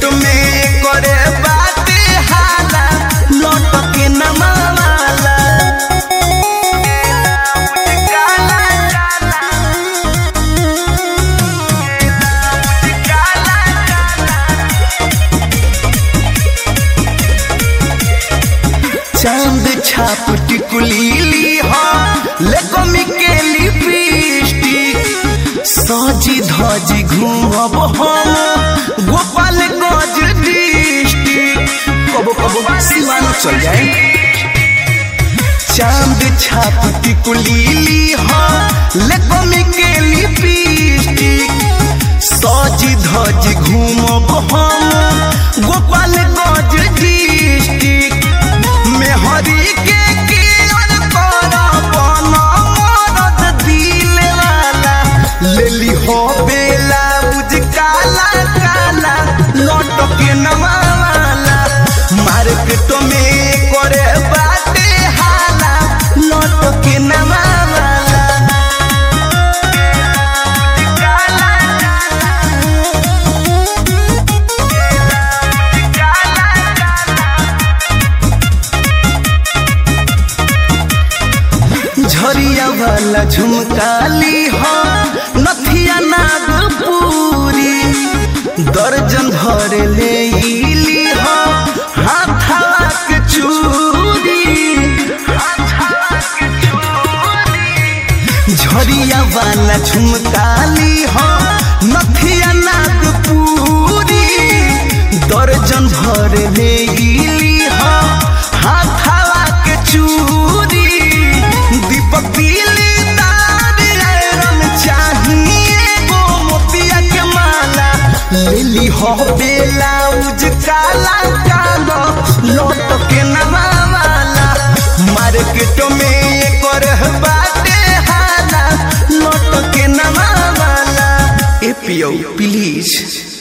market में करे बाटे हाला लौट के नमावाला काला काला काला चांद छाप टिकुली ली हो लेको मिकेली लिपस्टिक सजी धजी घूमब हम गोपाल गंज डिस्ट्रिक्ट कबो कबो सीमान चल जाए चांद छाप टिकुली ली हो लेको मिकेली लिपस्टिक सजी धजी घूमब हम गोपाल गंज डिस्ट्रिक्ट मेहरी के केयर कर बन मरद दिल वाला लेली हो बेला बुझ काला काला लौट के नवाला मार्केट में करे बाटे हाला लौट के नवाला काला झरिया वाला झुमकाली हो नथिया नागपुरी दर्जन भर ले इली हो हाथवा के चूड़ी झरिया वाला झुमकाली हो नथिया नागपुरी दर्जन भर ले इली हो हाथवा के चूड़ी दीपक दिली तार आयरन चाहिए गो मोतिया के माला लेली हो बेलाउज काला कालो लौट के नवाला मार्केट में कर बाटे हाला लौट के नवाला ए पियो प्लीज